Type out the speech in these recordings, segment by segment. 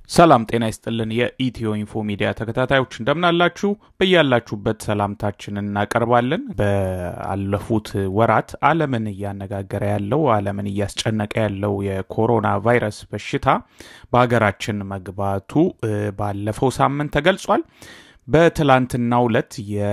ሰላም ጤና ይስጥልን። የኢትዮ ኢንፎ ሚዲያ ተከታታዮች እንደምናላችሁ በያላችሁበት ሰላምታችንን እናቀርባለን። በአለፉት ወራት ዓለምን እያነጋገረ ያለው ዓለምን እያስጨነቀ ያለው የኮሮና ቫይረስ በሽታ በሀገራችን መግባቱ ባለፈው ሳምንት ተገልጿል። በትላንትናው ዕለት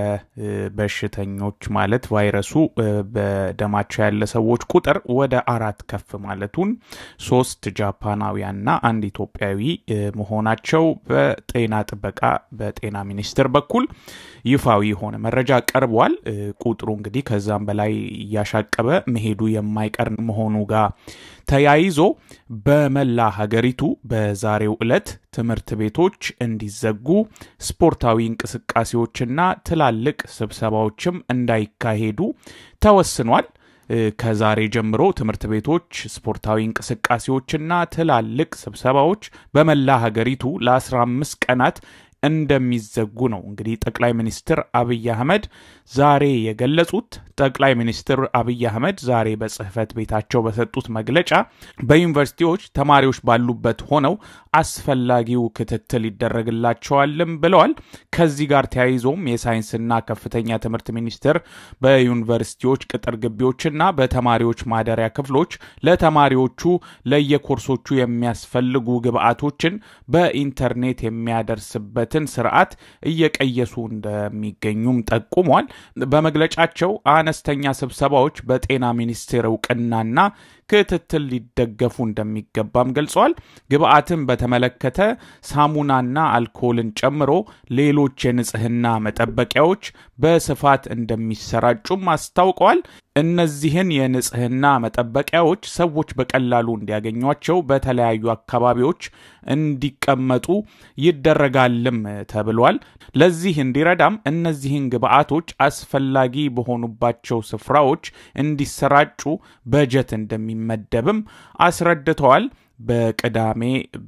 የበሽተኞች ማለት ቫይረሱ በደማቸው ያለ ሰዎች ቁጥር ወደ አራት ከፍ ማለቱን ሶስት ጃፓናውያንና አንድ ኢትዮጵያዊ መሆናቸው በጤና ጥበቃ በጤና ሚኒስቴር በኩል ይፋዊ የሆነ መረጃ ቀርቧል። ቁጥሩ እንግዲህ ከዛም በላይ እያሻቀበ መሄዱ የማይቀር መሆኑ ጋር ተያይዞ በመላ ሀገሪቱ በዛሬው ዕለት ትምህርት ቤቶች እንዲዘጉ፣ ስፖርታዊ እንቅስቃሴዎችና ትላልቅ ስብሰባዎችም እንዳይካሄዱ ተወስኗል። ከዛሬ ጀምሮ ትምህርት ቤቶች፣ ስፖርታዊ እንቅስቃሴዎችና ትላልቅ ስብሰባዎች በመላ ሀገሪቱ ለ15 ቀናት እንደሚዘጉ ነው እንግዲህ ጠቅላይ ሚኒስትር አብይ አህመድ ዛሬ የገለጹት። ጠቅላይ ሚኒስትር አብይ አህመድ ዛሬ በጽህፈት ቤታቸው በሰጡት መግለጫ በዩኒቨርሲቲዎች ተማሪዎች ባሉበት ሆነው አስፈላጊው ክትትል ይደረግላቸዋልም ብለዋል። ከዚህ ጋር ተያይዞም የሳይንስና ከፍተኛ ትምህርት ሚኒስቴር በዩኒቨርሲቲዎች ቅጥር ግቢዎችና በተማሪዎች ማደሪያ ክፍሎች ለተማሪዎቹ ለየኮርሶቹ የሚያስፈልጉ ግብዓቶችን በኢንተርኔት የሚያደርስበት ትን ስርዓት እየቀየሱ እንደሚገኙም ጠቁሟል። በመግለጫቸው አነስተኛ ስብሰባዎች በጤና ሚኒስቴር እውቅናና ክትትል ሊደገፉ እንደሚገባም ገልጸዋል። ግብአትን በተመለከተ ሳሙናና አልኮልን ጨምሮ ሌሎች የንጽህና መጠበቂያዎች በስፋት እንደሚሰራጩም አስታውቀዋል። እነዚህን የንጽህና መጠበቂያዎች ሰዎች በቀላሉ እንዲያገኟቸው በተለያዩ አካባቢዎች እንዲቀመጡ ይደረጋልም ተብሏል። ለዚህ እንዲረዳም እነዚህን ግብአቶች አስፈላጊ በሆኑባቸው ስፍራዎች እንዲሰራጩ በጀት እንደሚመደብም አስረድተዋል። በቅዳሜ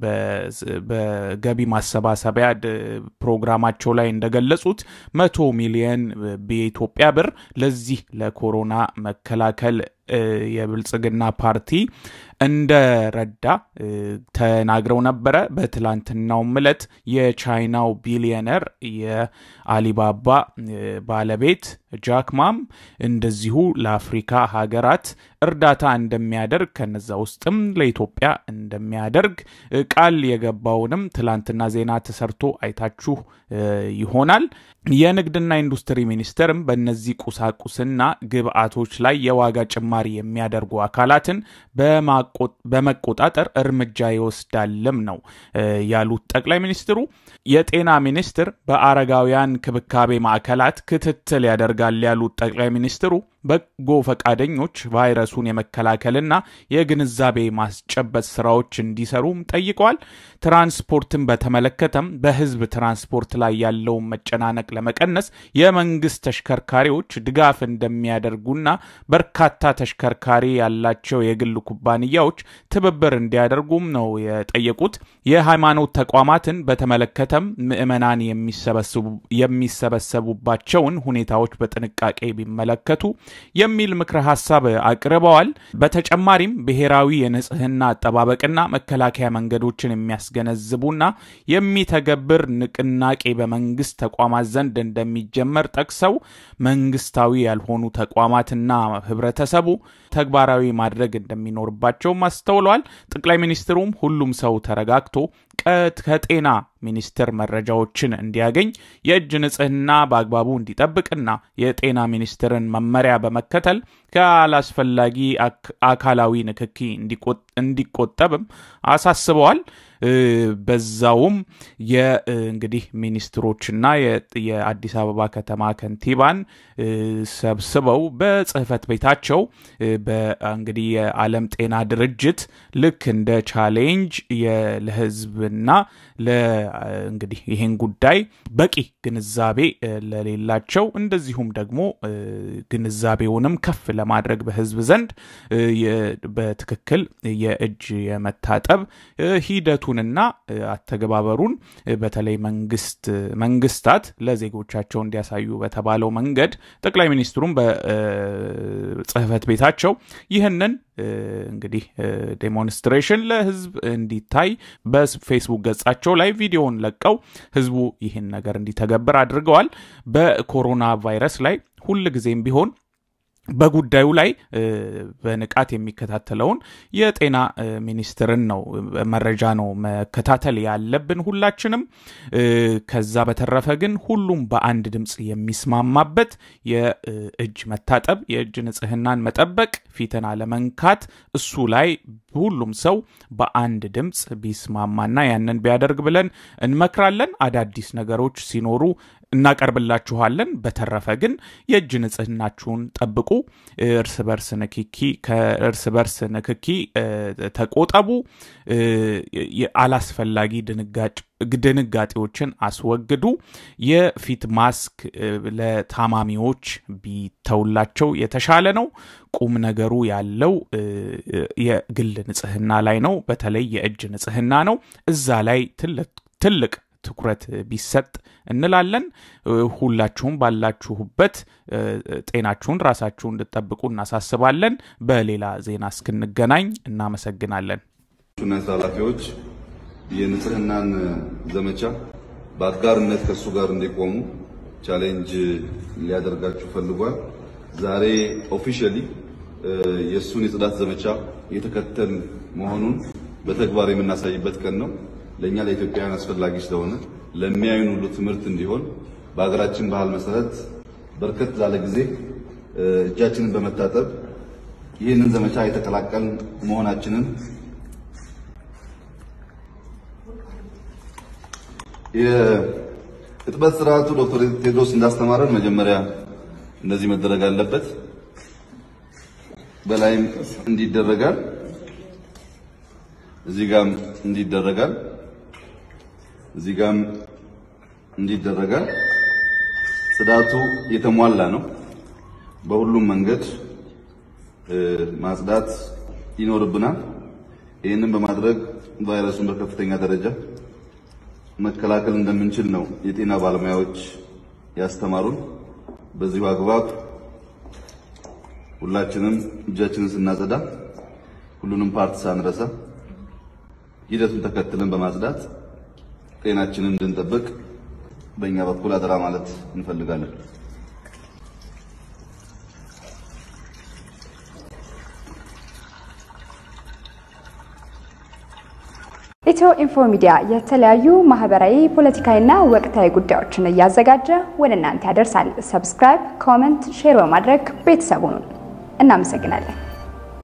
በገቢ ማሰባሰቢያ ፕሮግራማቸው ላይ እንደገለጹት መቶ ሚሊየን የኢትዮጵያ ብር ለዚህ ለኮሮና መከላከል የብልጽግና ፓርቲ እንደረዳ ተናግረው ነበረ። በትላንትናውም ዕለት የቻይናው ቢሊየነር የአሊባባ ባለቤት ጃክማም እንደዚሁ ለአፍሪካ ሀገራት እርዳታ እንደሚያደርግ ከነዛ ውስጥም ለኢትዮጵያ እንደሚያደርግ ቃል የገባውንም ትላንትና ዜና ተሰርቶ አይታችሁ ይሆናል። የንግድና ኢንዱስትሪ ሚኒስቴርም በእነዚህ ቁሳቁስና ግብአቶች ላይ የዋጋ ጭማሪ የሚያደርጉ አካላትን በመቆጣጠር እርምጃ ይወስዳልም ነው ያሉት ጠቅላይ ሚኒስትሩ። የጤና ሚኒስትር በአረጋውያን ክብካቤ ማዕከላት ክትትል ያደርጋል ያሉት ጠቅላይ ሚኒስትሩ በጎ ፈቃደኞች ቫይረሱን የመከላከልና የግንዛቤ ማስጨበጥ ስራዎች እንዲሰሩም ጠይቀዋል። ትራንስፖርትን በተመለከተም በህዝብ ትራንስፖርት ላይ ያለውን መጨናነቅ ለመቀነስ የመንግስት ተሽከርካሪዎች ድጋፍ እንደሚያደርጉና በርካታ ተሽከርካሪ ያላቸው የግል ኩባንያዎች ትብብር እንዲያደርጉም ነው የጠየቁት። የሃይማኖት ተቋማትን በተመለከተም ምዕመናን የሚሰበሰቡባቸውን ሁኔታዎች በጥንቃቄ ቢመለከቱ የሚል ምክረ ሀሳብ አቅርበዋል። በተጨማሪም ብሔራዊ የንጽህና አጠባበቅና መከላከያ መንገዶችን የሚያስገነዝቡና የሚተገብር ንቅናቄ በመንግስት ተቋማት ዘንድ እንደሚጀመር ጠቅሰው መንግስታዊ ያልሆኑ ተቋማትና ህብረተሰቡ ተግባራዊ ማድረግ እንደሚኖርባቸውም አስተውለዋል። ጠቅላይ ሚኒስትሩም ሁሉም ሰው ተረጋግቶ ከጤና ሚኒስቴር መረጃዎችን እንዲያገኝ የእጅ ንጽህና በአግባቡ እንዲጠብቅና የጤና ሚኒስቴርን መመሪያ በመከተል ከአላስፈላጊ አካላዊ ንክኪ እንዲቆጠብም አሳስበዋል። በዛውም የእንግዲህ ሚኒስትሮችና የአዲስ አበባ ከተማ ከንቲባን ሰብስበው በጽህፈት ቤታቸው እንግዲህ የዓለም ጤና ድርጅት ልክ እንደ ቻሌንጅ ለህዝብና እንግዲህ ይህን ጉዳይ በቂ ግንዛቤ ለሌላቸው እንደዚሁም ደግሞ ግንዛቤውንም ከፍ ለማድረግ በህዝብ ዘንድ በትክክል የእጅ የመታጠብ ሂደቱንና አተገባበሩን በተለይ መንግስት መንግስታት ለዜጎቻቸው እንዲያሳዩ በተባለው መንገድ ጠቅላይ ሚኒስትሩም በጽህፈት ቤታቸው ይህንን እንግዲህ ዴሞንስትሬሽን ለህዝብ እንዲታይ በፌስቡክ ገጻቸው ላይ ቪዲዮውን ለቀው ህዝቡ ይህን ነገር እንዲተገብር አድርገዋል። በኮሮና ቫይረስ ላይ ሁል ጊዜም ቢሆን በጉዳዩ ላይ በንቃት የሚከታተለውን የጤና ሚኒስትርን ነው መረጃ ነው መከታተል ያለብን ሁላችንም። ከዛ በተረፈ ግን ሁሉም በአንድ ድምፅ የሚስማማበት የእጅ መታጠብ፣ የእጅ ንጽህናን መጠበቅ፣ ፊትን አለመንካት እሱ ላይ ሁሉም ሰው በአንድ ድምፅ ቢስማማና ያንን ቢያደርግ ብለን እንመክራለን። አዳዲስ ነገሮች ሲኖሩ እናቀርብላችኋለን። በተረፈ ግን የእጅ ንጽህናችሁን ጠብቁ። እርስ በርስ ንክኪ ከእርስ በርስ ንክኪ ተቆጠቡ። አላስፈላጊ ድንጋጤዎችን አስወግዱ። የፊት ማስክ ለታማሚዎች ቢተውላቸው የተሻለ ነው። ቁም ነገሩ ያለው የግል ንጽህና ላይ ነው። በተለይ የእጅ ንጽህና ነው። እዛ ላይ ትልቅ ትኩረት ቢሰጥ እንላለን። ሁላችሁም ባላችሁበት ጤናችሁን ራሳችሁ እንድጠብቁ እናሳስባለን። በሌላ ዜና እስክንገናኝ እናመሰግናለን። ና የስራ ኃላፊዎች የንጽህናን ዘመቻ በአጋርነት ከእሱ ጋር እንዲቆሙ ቻሌንጅ ሊያደርጋችሁ ፈልጓል። ዛሬ ኦፊሻሊ የእሱን የጽዳት ዘመቻ የተከተል መሆኑን በተግባር የምናሳይበት ቀን ነው። ለእኛ ለኢትዮጵያውያን አስፈላጊ ስለሆነ ለሚያዩን ሁሉ ትምህርት እንዲሆን በሀገራችን ባህል መሰረት በርከት ላለ ጊዜ እጃችንን በመታጠብ ይህንን ዘመቻ የተቀላቀል መሆናችንን የእጥበት ስርዓቱ ዶክተር ቴድሮስ እንዳስተማረን መጀመሪያ እንደዚህ መደረግ አለበት። በላይም እንዲደረጋል፣ እዚህ ጋም እንዲደረጋል እዚህ ጋም እንዲደረጋል። ጽዳቱ የተሟላ ነው። በሁሉም መንገድ ማጽዳት ይኖርብናል። ይህንን በማድረግ ቫይረሱን በከፍተኛ ደረጃ መከላከል እንደምንችል ነው የጤና ባለሙያዎች ያስተማሩን። በዚሁ አግባብ ሁላችንም እጃችንን ስናጸዳ ሁሉንም ፓርት ሳንረሳ ሂደቱን ተከትለን በማጽዳት ጤናችንን እንድንጠብቅ በእኛ በኩል አደራ ማለት እንፈልጋለን። ኢትዮ ኢንፎ ሚዲያ የተለያዩ ማህበራዊ፣ ፖለቲካዊና ወቅታዊ ጉዳዮችን እያዘጋጀ ወደ እናንተ ያደርሳል። ሰብስክራይብ፣ ኮመንት፣ ሼር በማድረግ ቤተሰቡን እናመሰግናለን።